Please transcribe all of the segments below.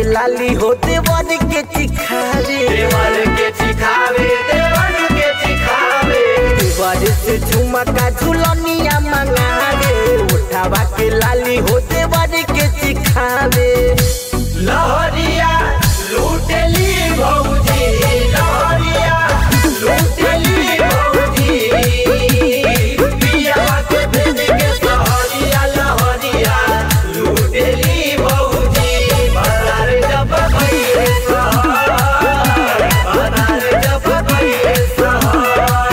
लाली हो देवर के चिखारे देवर के चिखावे देवर के चिखावे देवर से झुमका झुलनिया मंगावे उठावा के लाली हो देवर के चिखावे लहरिया लूटली भौजी लहरिया लूटली भौजी पियावा के भेज के सहरिया लहरिया लूटली भौजी बाजार जब गइले सहर बाजार जब गइले सहर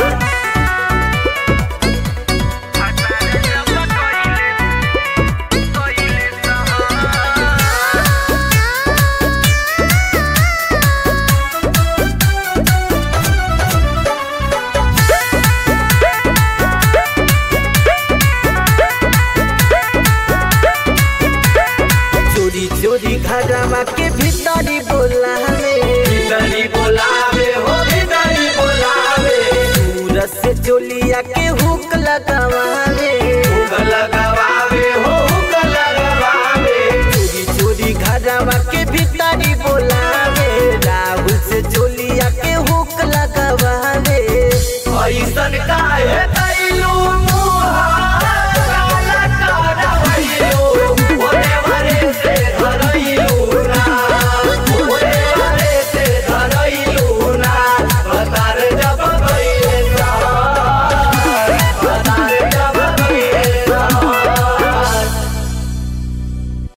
चोरी चोरी घरवा के भीतरी बोलावे भीतरी बोलावे हो भीतरी बोलावे सूरज से चोलिया के हुक लगावे हुक लगावे हो हुक लगावे चोरी चोरी घरवा के